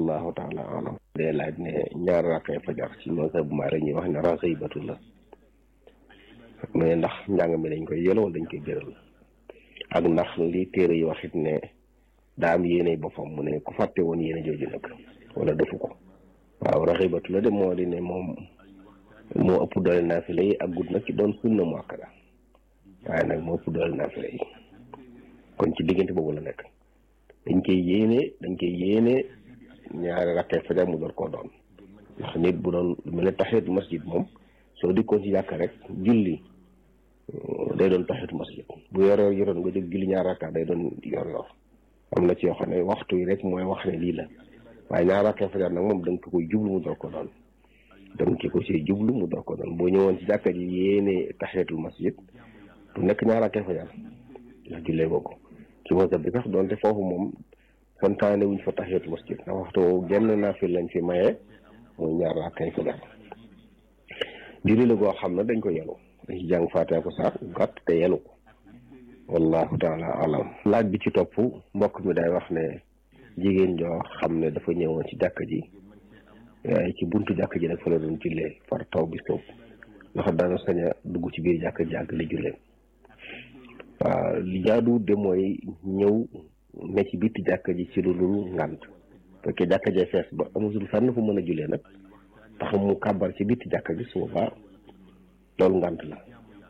wallahu taala alam dee laaj ne ñaar rakkay fajar ci mazhab Maalik ñuy wax ne raxibatu la mais ndax njàng mi dañ koy yëlo wala dañ koy béral ak ndax li téere yi waxit ne daa am yéene boppam mu ne ku fàtte woon yéene jooju nag wala defu ko waaw raxibatu la de moo di ne moom moo ëpp doole naafila yi ak gudd nag ci doon sunna mu akkada waaye nag moo ëpp doole naafila yi kon ci diggante boobu la nekk dañ koy yéene dañ koy yéene ñaari rakkay fajar mu door koo doon ndax nit bu doon lu mel ne taxiyatul masjid moom soo dikkoon ci jàkka rek julli day doon taxiyatul masjid bu yor yor yoroon nga jóg julli ñaari rakka day doon yor yor am na ci yoo xam ne waxtu yi rek mooy wax ne lii la waaye ñaari rakkay fajar nag moom da nga koy jublu mu door ko doon da nga ko ci jublu mu door ko doon boo ñëwoon ci jàkka ji yéene taxiyatul masjid du nekk ñaari rakkay fajar ndax jullee boo ko ci mazhab bi sax doonte foofu moom santaane wuñ fa tahiyatul masjid ndax waxtu woowu genn naafil lañ fi maye muy ñaar rakkay fajar julli la goo xam ne dañ ko yelu dañ ci jàng faatiha ko saar gàtt te yelu ko wallahu taala alam laaj bi ci topp mbokk mi day wax ne jigéen joo xam ne dafa ñëwoon ci jàkka ji waaye ci buntu jàkka ji nag fa la doon jullee far taw bi soob ndax dana sañ a dugg ci biir jàkka ji ak li jullee waaw li jaadu de mooy ñëw ne ci bitti jàkka ji ci lu dul ngànt fekkee jàkka jee fees ba amatul fenn fu mën a jullee nag tax mu kàbbar ci bitti jàkka ji su boobaa loolu ngànt la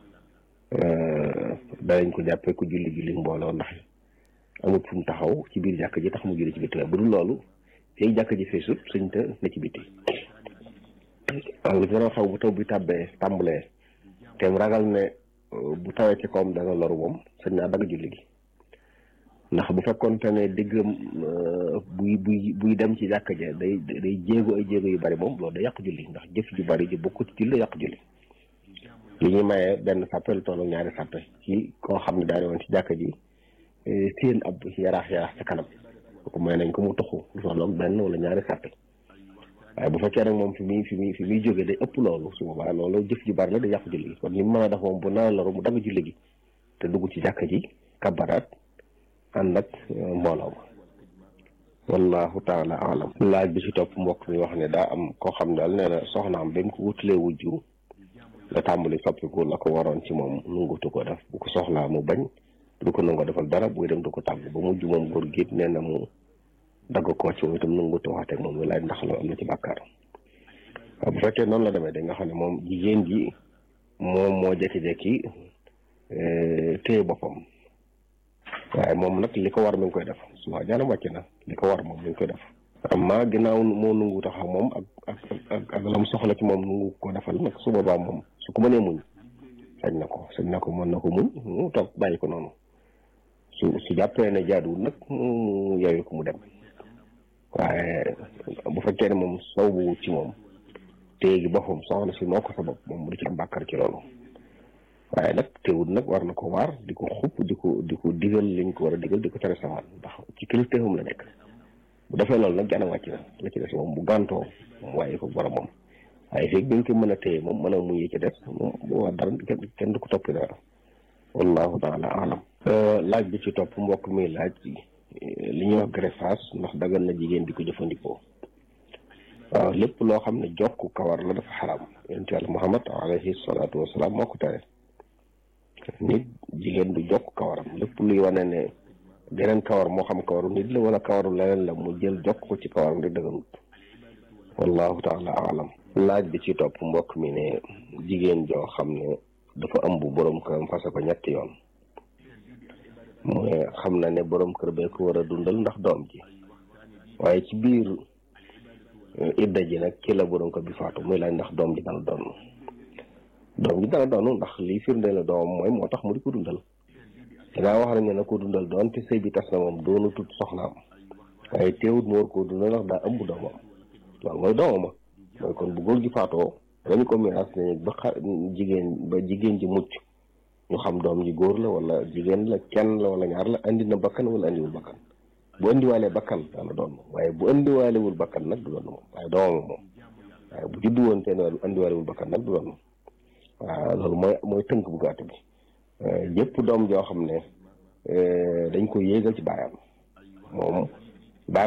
danañ ko jàppee ku julli julli mbooloo ndax amut fu mu taxaw ci biir jàkka ji tax mu julli ci bitti bu dul loolu feeg jàkka ji feesut suñ te ne ci bitti waaw lu gën xaw bu taw bi tàbbee tàmbalee te ragal ne bu tawee ci kawam dana loru moom sañ naa dagg julli gi ndax bu fekkoonte ne diggam buy buy buy dem ci jàkka ja day day jéego ay jéego yu bari moom loolu day yàq julli ndax jëf ju bari ji bokkut ci julli yàq julli li ñuy mayee benn sàppe lu toll ñaari sàppe ci koo xam ne daane woon ci jàkka ji seen ab yaraax yaraax ca kanam ko may nañ ko mu toxu lu tolloog benn wala ñaari sàppe waaye bu fekkee nag moom fi muy fi muy fi muy jógee day ëpp loolu su boobaa loolu jëf ju bari la day yàq julli gi kon ni mu mën a def moom bu naan loru mu dagg julli gi te dugg ci jàkka ji kabaraat ànd ak mbooloo ma wallahu taala alam laaj bi ci topp mbokk mi wax ne daa am koo xam daal nee na soxnaam ba mu ko wutalee wujju la tàmbali soppiku la ko waroon ci moom nungutu ko def bu ko soxlaa mu bañ du ko nangoo defal dara buy dem du ko tàgg ba mujj moom góor gi nee na mu dagg koo ci moom itam nangutu waxate ak moom mu laaj ndax loolu am na ci bàkkaar waaw bu fekkee noonu la demee da nga xam ne moom jigéen ji moom moo jekki-jekki téye boppam waaye moom nag li ko war mi ngi koy def su ma jaanam wàcc na li ko war moom mi ngi koy def amma ginnaaw moo nungu taxaw moom ak ak ak ak lam soxla ci moom nungu ko defal nag su boobaa moom su ko mënee muñ sañ na ko sañ na ko mën na ko muñ mu toog bàyyi ko noonu su su jàppee ne jaaduwul nag mu yooyu ko mu dem waaye bu fekkee ne moom saw bu wut ci moom téye gi boppam soxna si moo ko sa bopp moom du ci am bàkkar ci loolu waaye nag teewul nag war na ko waar di ko xupp di ko di ko digal liñ ko war a digal di ko tere sawaan ndax ci kilifteefam la nekk bu defee loolu nag jana wàcc na la ci des moom bu gàntoo moom waaye ko borom moom waaye feeg bi nga ko mën a téye moom mën a muñ yi ci des moom bu wax dara kenn du ko toppi dara wallahu taala alam laaj bi ci topp mbokk mi laaj li ñuy wax greffage ndax dagal na jigéen di ko jëfandikoo waaw lépp loo xam ne jokk kawar la dafa xaram yonent yàlla muhammad alayhi salaatu wasalaam moo ko tere nit jigéen du jokk kawaram lépp luy wane ne geneen kawar moo xam kawaru nit la wala kawaru leneen la mu jël jokk ko ci kawaram di dëgganut wallahu taala alam laaj bi ci topp mbokk mi ne jigéen joo xam ne dafa ëmb borom këram fase ko ñetti yoon mu ne xam na ne borom kër bee ko war a dundal ndax doom ji waaye ci biir idda ji nag ci la borom kër bi faatu muy laaj ndax doom ji dana doon doom ji dana doon ndax lii firnde la doomam mooy moo tax mu di ko dundal danaa wax nañ ne ko dundal doon te sëy bi tas na moom doonu tut soxnaam waaye teewut mu war koo dundal ndax daa ëmb doomam loolu mooy doomama mooy kon bu góor gi faatoo dañu ko miraas ne ba xa jigéen ba jigéen ji mucc ñu xam doom ji góor la wala jigéen la kenn la wala ñaar la andi na bakkan wala andiwul bakkan bu andiwaalee bakkan dana doon moom waaye bu andiwaalewul bakkan nag du doon moom waaye doomama moom waaye bu juddu woon te andiwaalewul bakkan nag du doon moom waaw loolu mooy mooy tënk bu gàtt bi yëpp doom joo xam ne dañ ko yéegal ci baayam moom